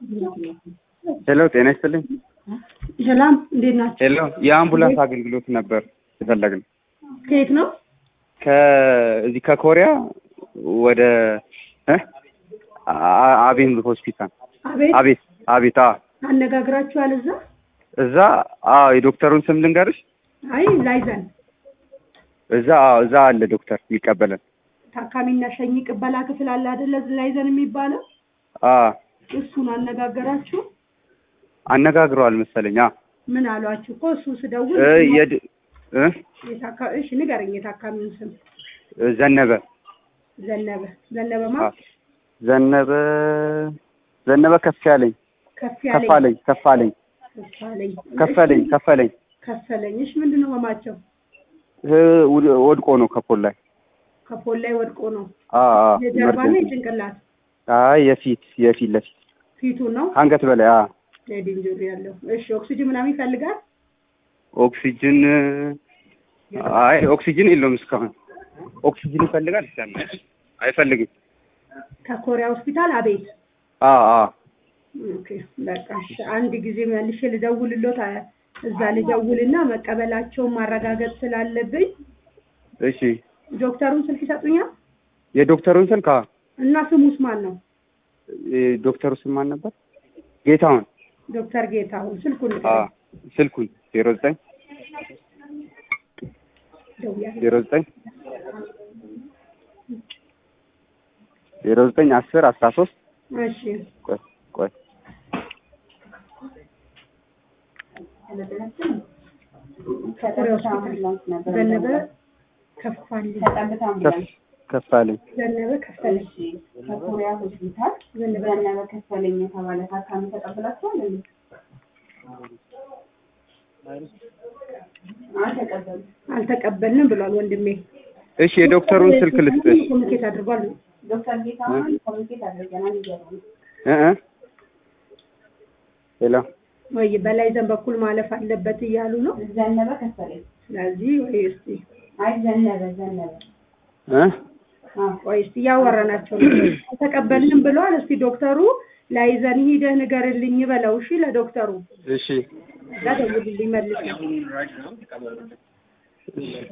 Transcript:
ሄሎ ጤና ይስጥልኝ። ሰላም እንዴት ናቸው? ሄሎ የአምቡላንስ አገልግሎት ነበር የፈለግነው ከየት ነው? ከዚህ ከኮሪያ ወደ እ አ- አቤን ሆስፒታል አቤት አቤት አቤት አ አነጋግራችኋል? እዛ እዛ አዎ የዶክተሩን ስም ልንገርሽ አይ ላይዘን እዛ አዎ እዛ አለ ዶክተር የሚቀበለን ታካሚና ሸኝ ቅበላ ክፍል አለ አይደለ? ላይዘን የሚባለው አ እሱን አነጋገራችሁ? አነጋግረዋል መሰለኝ አ ምን አሏችሁ? እኮ እሱ ስደውል እ የድ እ የታካ- እሺ ንገረኝ የታካሚውን ስም። ዘነበ ዘነበ ዘነበ አ ማ ዘነበ ዘነበ ከፍ ያለኝ ከፍ ከፍ ያለኝ አለኝ ከፍ አለኝ ከፋለኝ ከፈለኝ ከፈለኝ ከፈለኝ። እሺ ምንድን ነው ህማቸው? እ ውድ- ወድቆ ነው ከፖል ላይ ከፖል ላይ ወድቆ ነው። አ አ የጀርባ ነው ኢመርጀንሲ የጭንቅላት አይ የፊት የፊት ለፊት ፊቱ ነው አንገት በላይ አ ሄድ ኢንጁሪ ያለው። እሺ ኦክሲጅን ምናምን ይፈልጋል? ኦክሲጅን አይ ኦክሲጅን የለውም እስካሁን። ኦክሲጅን ይፈልጋል ይሰማል። አይፈልግም። ከኮሪያ ሆስፒታል አቤት አ አ ኦኬ በቃ እሺ። አንድ ጊዜ መልሼ ልደውልሎት አ- እዛ ልደውልና መቀበላቸውን ማረጋገጥ ስላለብኝ እሺ ዶክተሩን ስልክ ይሰጡኛል የዶክተሩን ስልክ አ እና ስሙስ ማን ነው? የዶክተሩ ስም ማን ነበር? ጌታውን ዶክተር ጌታሁን ስልኩን አ ስልኩን ዜሮ ዘጠኝ ደውያለሁ። ዜሮ ዘጠኝ ዜሮ ዘጠኝ አስር አስራ ሶስት እሺ ቆይ ቆይ ኮሪያ ሆስፒታል ዘነበ ከፋልኝ ከፍ ከፍ አለኝ ዘነበ ከፈለኝ ከኮሪያ ሆስፒታል ዘነበ ከፈለኝ የተባለ ታካሚ ተቀብላችኋል እንዴ? አልተቀበሉ አልተቀበልንም ብሏል ወንድሜ። እሺ የዶክተሩን ስልክ ልስጥሽ ኮሚኒኬት አድርጓል። ዶክተር ጌታሁን ኮሚኒኬት አድርገናል እያሉ ነው። እ እ ሄሎ ወይ በላይ ዘን በኩል ማለፍ አለበት እያሉ ነው። ዘነበ ከፈለኝ ስለዚህ ወይ እስቲ አይ ዘነበ ዘነበ እ አዎ ቆይ እስቲ እያወራናቸው ነው። አልተቀበልንም ብለዋል። እስቲ ዶክተሩ ላይዘን ሂደህ ንገርልኝ በለው። እሺ ለዶክተሩ እሺ እዛ ደውልልኝ መልስ